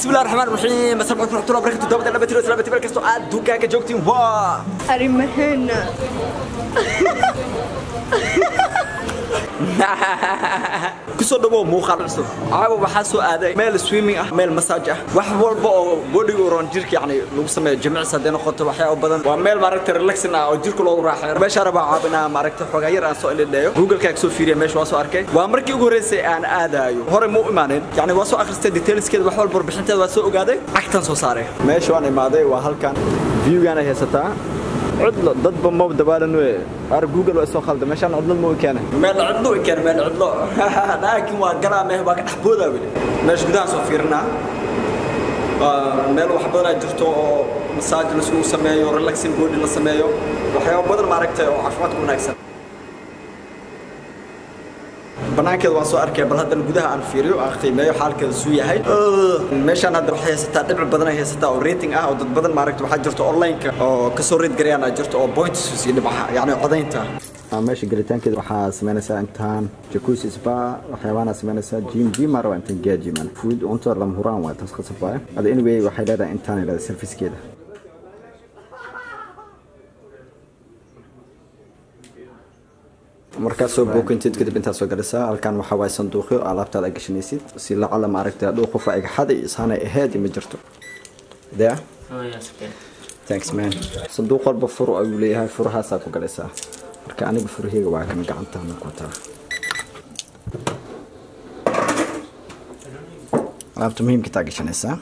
بسم الله الرحمن الرحيم السلام عليكم ورحمه الله وبركاته دابا انا بتيرو سلامتي بالكستو عاد دوكا كجوكتين وا arrimaheena kusoo dhawow muuqaal cusub caawa waxaa soo aaday meel swimming ah meel masaaj ah wax walba oo bodiga uron jirka yani lagu sameeyo jimicsi hadday noqoto waxyaabo badan waa meel maaragta relaxing ah oo jirka loogu raaxeeyo meeshaa rabaa caabinaa maaragta xoogaa yar aan soo ilidheeyo google-kaa soo fiiriya meesha waa soo arkay waa markii ugu horreysay aan aadaayo hore ma u imaanin yani waa soo akhristay detailskeeda wax walba warbixinteeda waa soo ogaaday cagtan soo saaray meesha waan imaaday waa halkan viewgaan ay haysataa cudlo dadba ma dabaalan we ar google waa soo khalda meeshaan cudlad ma keena meel cudlo way keena meel cudlo laakiin waa galaa meel baa ka dhex boodaa weli meesha gudahaan soo fiirinaa meel wax badan ay jirto oo masaaj laisugu sameeyo relaxing body la sameeyo waxyaabo badan maaragtay oo caafimaadka wanaagsan banaankeeda waan soo arkay bal haddana gudaha aan fiiriyo aan qiimeeyo xaalkeeda suu yahay meeshaan hadda waxay haysataa dhibci badan ay haysataa oo rating ah oo dad badan maaragta waxaa jirta online-ka oo kasoo reed garayaan aa jirto oo points iyo dhibcaha yacni codaynta meesha gelitaankeeda waxaa samaynaysaa intaan jacuzzi spa waxyaabaana samaynaysaa gym gym aa rabaa intaan geeya gyman food cunto lama huraan waa taas qasab waaye ada anyway waxay leedahay intaan leedahay servicekeeda markaas soo bookintid kadib intaad soo galisaa halkan waxaa waaye sanduuqyo alaabtaada ay gashanaysid si lacala maaragtay hadhow qof ay xaday isaanay ahayd ma jirto there Oh yes, okay. thanks man sanduuq walba fur ayuu leeyahay furahaasaa ku galaysaa marka aniga furaheyga waa kan gacantaana ku wataa alaabta muhiimka taa gashanaysaa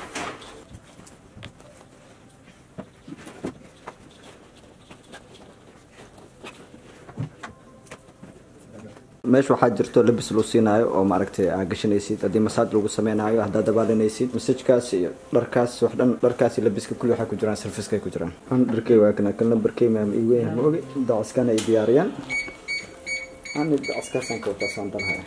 meesha waxaa jirto labis loo siinaayo oo maaragtay aa gashanaysid haddii masaaj lagu sameynaayo haddaad dabaalanaysid masajkaas iyo dharkaas wax dhan dharkaas iyo labiska kulli waxay ku jiraan sarfiskay ku jiraan an dharkay waa kana kan lambarkay maam ii weyn ma ogi dacaskana ay diyaariyaan ani dacaskaasaan ka wataa saan danahay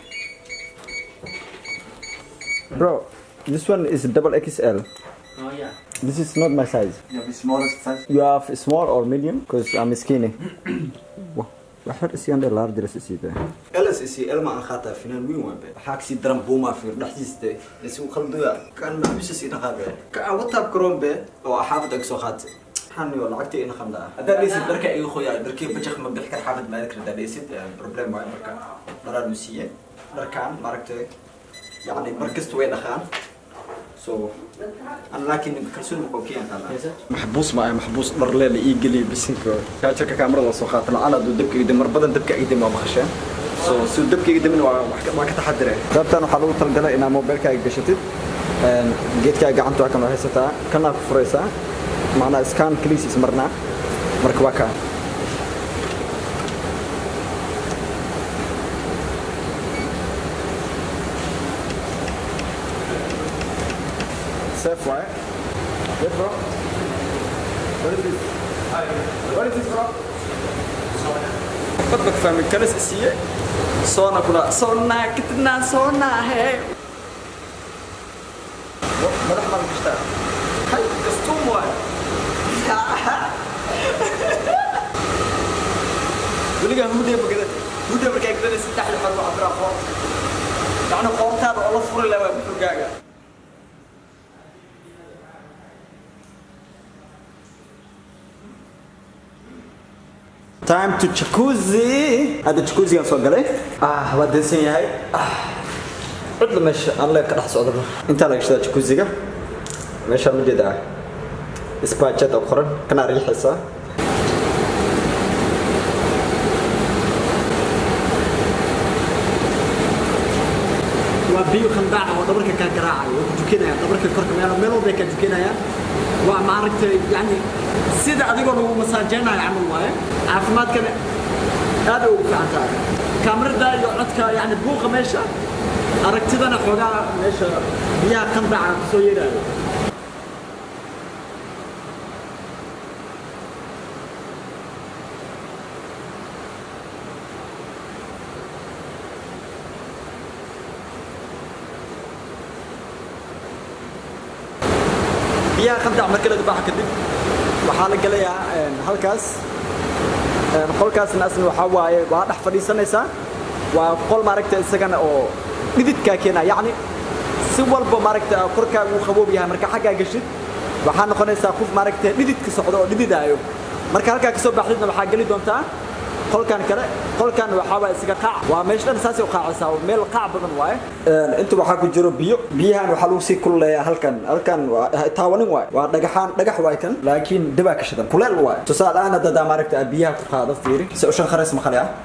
bro this one is double xl Oh yeah. this is not my size You have the smallest size. you have small or medium because i'm skinny waxyar isiyaan dhe large la sisiida LSC ilma aan khaataa finaan weyn waan be waxaa kasii daran buumaa fiir dhexdiista isu khalduya kan maxbisa sii dhaqaabe ka aan wataab karoon be oo xaafad ag soo qaatay xaniyo lacagta ina khamdaa haddaa dhaysid dharka iga qoyaa dharkii bajaq ma bixi kar xaafad maadi kar haddaa dhaysid problem waayo marka dharaan u siiye dharkaan maaragtay yacni mar kasta way dhaqaan so أنا لكن كرسون مقوكين قال محبوس معي محبوس ضر ليلة إيجلي بسنكو كاتشر كاميرا الله سوخات أنا دو دبك يدم مربدا دبك يدم ما بخشان سو سو دبك يدم ما كتحدره دابتان وحلو تلقلا إنا موبايل كاي قشتت جيت كاي قعنتو هكذا هيستا كنا فريسا معنا اسكان كليسي سمرنا مركواكا safe, right? Yes, bro. What is this? What is this, bro? بدك فاهم الكنس السيء صونا كنا صونا كتنا صونا هي ما رح مرة بشتغل هاي كستوم واحد ولقى هودي بقدر هودي بقدر كده ستة حلو مرة عبر أخوات يعني قوتها والله فور اللي ما بتوقعها time to jacuzzi هذا jacuzzi aan soo galay ah waa dansan yahay cudla meesha aan leeg ka dhex socdaba intaa laga shidaa jacuzziga meeshaan ma jeedaa isbaajad oo qoran kana riixaysaa waa biyo khandaaca oo dhabarka kaa garaacaya oo ku tukanayaan dhabarka korka meel meel walba ay kaa tukanayaan waa maaragtay yani sida adigoo lagu masaajeynayo camal waaye caafimaadkana aad ay ugu fiican tahay kaamirada iyo codka yani buuqa meesha aragtidana xoogaa meesha biyaha khandaaca kusoo yeerayo biyaha khandac marka laga baxa kadib waxaa la gelayaa halkaas qolkaasna asna waxaa waaye waa dhex fadhiisanaysaa waa qol maaragta isagana oo dhididkaa keena yacni si walba maaragta korkaaga uu qaboob yahay marka xaggaa gashid waxaa noqonaysaa qof maaragta dhididka socdo oo dhididaayo marka halkaa kasoo baxdidna waxaa geli doontaa qolkan kale qolkan waxaaba isaga qaac waa meesha dhan saasay u qaacaysaa meel qaac badan waaye inta waxaa ku jiro biyo biyahan waxaa lagu sii kululeeyaa halkan halkan waa taawanin waaye waa dhagaxaan dhagax waay kan laakiin dibaa ka shidan kuleel waaye tusaale ahaan haddadaa maaragta biyaha ku qaado fiiri se ushan khareys maqale ah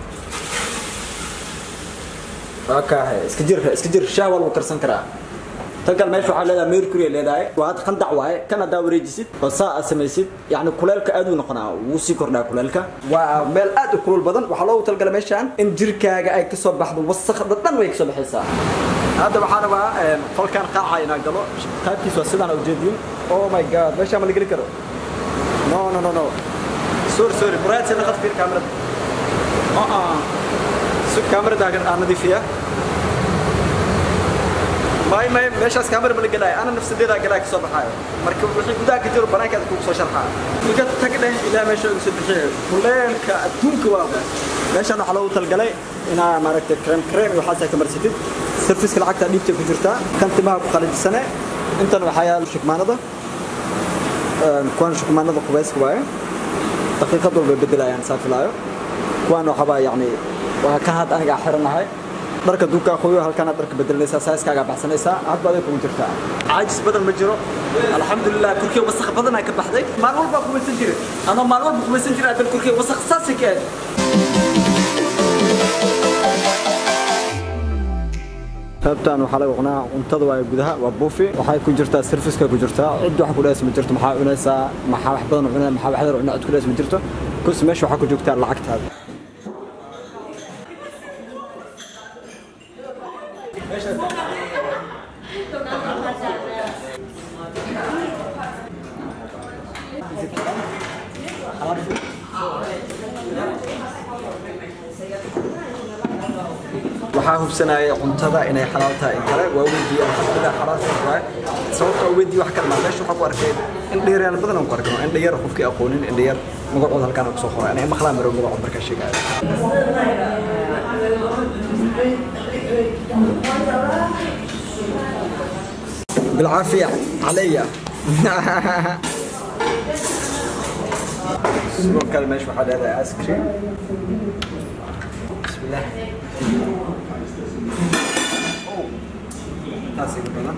okay iska jir iska jir shaah waa lagu karsan karaa tan kale meesha waxaa leedahay mercury leedahay waa had qandac waaye kan haddaa wareejisid oo saa aad samaysid yacni kuleelka aad uu noqonaa wuu sii kordhaa kuleelka waa meel aad u kulul badan waxaa loogu talagalay meeshaan in jirkaaga ay kasoo baxdo wasakda dhan way kasoo baxaysaa hadda waxaa rabaa qolkan qaaca inaa galo qaybkiis waa sidaan ujeediyin oh my god meeshaan ma la geli karo no no no no sorry sorry muraad sina qad fiir kaamirada uh uh sug kaamirada aan nadiifiya may may meeshaas kaamera ma la gelaayo ana nafsadeedaa galaa ka soo baxaayo marka wixii gudaha ka jiro banaankaada kugu soo sharxaa iga tag dheh ilaa meesha uga soo bixiyo kuleelka adduunka waa meeshaan waxaa loogu talgalay inaa maaragtay krem krem iyo waxaas ka marsatid sarfiska lacagta dhiibta ku jirtaa kan timaha ku qalajisane intan waxaa yaal shukmaanada kuwan shukmaanada qubeyska waaye daqiiqad walba bedelayaan saa filaayo kuwan waxaba yacni waa ka had aniga xiranahay dharka duukaa qoyo halkaana dharka bedelanaysaa saiskaagaa baxsanaysaa hadba aday kugu jirtaa caajis badan ma jiro alxamdulilah korkey wasaq badanaa ka baxday maalin walbaa kumaysan jire anoo maalin walba kumaysan jire adan korkey wasaq saasay ka aad qaybtan waxaa laga cunaa cuntada waa gudaha waa buufi waxay ku jirtaa serviska ku jirtaa cid wax ku dhees ma jirto maxaa cunaysaa maxaa wax badan cunaa maxaa wax yar cunaa cid ku dhees ma jirto kus meesha waxaa ku joogtaa lacagtaada waxaa hubsanaya cuntada inay xalaal tahay in kale waa weydiiye alxamdulilah xalaal tahay sababta waa weydiiye wax kale maa meesha waxaa ku arkay indhayaal badan aan ku arkay indhayar qofkii aqoonin indhayar magacooda halkaan aan kusoo qoray aniga maqlaan maro magacood markaa sheegaayo بالعافية عليا sidoo kale meesha waxaa leedahay ice cream bismillah taas iga badan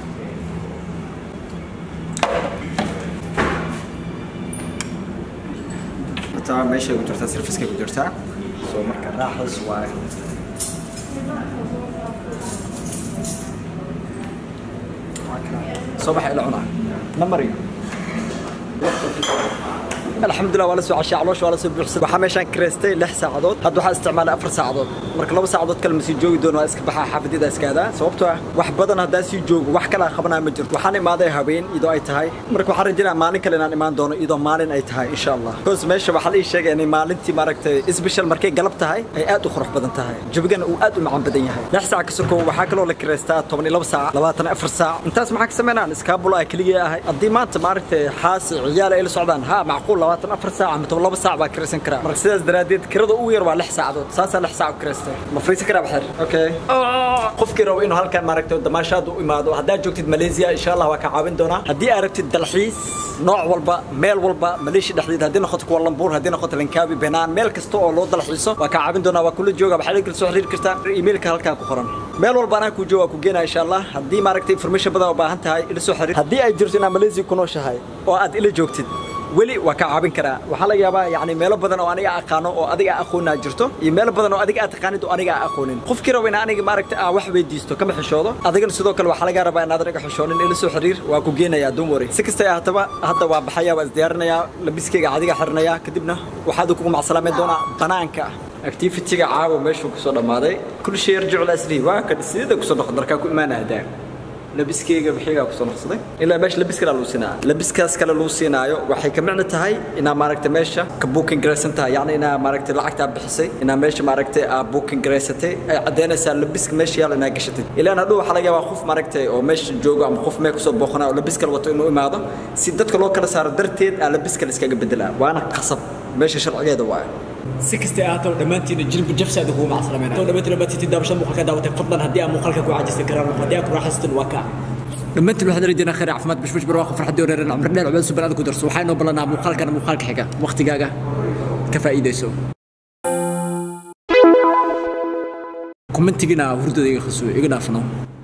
hataa meeshay ku jirtaa serviskay ku jirtaa soo marka raaxas waaye soo baxa ila cunaa namari الحمد لله ولا سو عشاء علوش ولا سو بحسن waxaa meeshan kreestay 6 saacadood hadda waxaa isticmaalay 4 saacadood marka 2 saacadood kale ma sii joogi doono waa iska baxaa xaafadida iska adaa sababtoo ah wax badan hadaa sii joogo wax kale qabanaa ma jirto waxaan imaaday habeen idoo ay tahay marka waxaan rajaynayaa maalin kale inaan imaan doono idoo maalin ay tahay insha Allah because meesha waxaa la ii sheegay inay maalintii maaragtay special markay galab tahay ay aad u qurux badan tahay jabigana uu aad u macaan badan yahay 6 saac ka soo waxaa kaloo la kreestaa 12 saac 24 saac intaas maxaa ka sameynaan iskaabul ay kaliya ahay haddii maanta maaragtay xaasi ciyaal ay la socdaan ha macquul 24 saac ama laba saac baa kiraysan karaa marka sidaas daraadeed kirada ugu yar waa lix saacadood saasaa lix saac u kiraystay ma fariisan karaa baxir okay qofkii rabo inuu halkan maaragtay damaashaad u imaado haddaad joogtid malaysia insha allah waa ka caawin doonaa haddii aad rabtid dalxiis nooc walba meel walba maleeshiya dhexdeed haddii noqoto kuwa lambuur haddii noqoto lankaabi benaan meel kasta oo loo dalxiiso waa ka caawin doonaa waa kula jooga waxaad kala soo xiriiri kartaa emailka halkan ku qoran meel walba anaa kuu jooga waa ku geenaa insha allah haddii maaragtay information badan u baahan tahay ila soo xiriir haddii ay jirto inaad malaysia ku nooshahay oo aad ila joogtid weli waa ka caawin karaa waxaa laga yaabaa yani meelo badan oo aniga aqaano oo adiga aqoonaa jirto iyo meelo badan oo adiga aad taqaanid oo aniga aqoonin qofkii raba in aniga maaragta aan wax weydiisto kama xishoodo adigana sidoo kale waxaa laga rabaa inaad aniga xishoonin ila soo xiriir waa ku geenayaa dumori si kasta ahaataba hadda waa baxaya waa isdiyaarinayaa labiskeyga adiga xirinayaa kadibna waxaad kugu macsalaameyn doonaa banaanka activity-ga caawa meeshuu kusoo dhammaaday kul shay yarjicu lasri waa ka sidida kusoo noqon darkaa ku imaanahadaa labiskeyga bixigaa kusoo noqsaday ilaa meesha labis kale lagu siinaa labiskaas kale lagu siinaayo waxay ka micno tahay inaa maaragtay meesha ka booking garaysan tahay yacni inaa maaragtay lacagtaa bixisay inaa meesha maaragtay aa booking garaysatay ay caddaynaysaa labiska meesha yaal inaa gashatay ilaan hadhow waxaa laga yaabaa qof maaragtay oo meesha joogo ama qof mee kusoo booqanaa oo labis kale wato inuu imaado si dadka loo kala saaro darteed aa labis kale iskaga bedelaa waana qasab meesha sharcigeeda waayo si kastay ahaato dhammaantiina jilba jabsaada kugu macsalamayn to dhammaantiin dhammaantiin daabashada muuqaalka daawatay fadlan haddii aan muuqaalka ku cajisay karaan haddii aan ku raaxaystan waa kaa dhammaantiin waxaan rajaynaa khayr caafimaad bashbash barwaaqo farxadii horeeran cumri dheer cubad suban aad ku darso waxaa inoo ballanaa muuqaalkana muuqaalka xiga waqtigaaga ka faa'iidayso commentigina hurdada iga khasuo iga dhaafno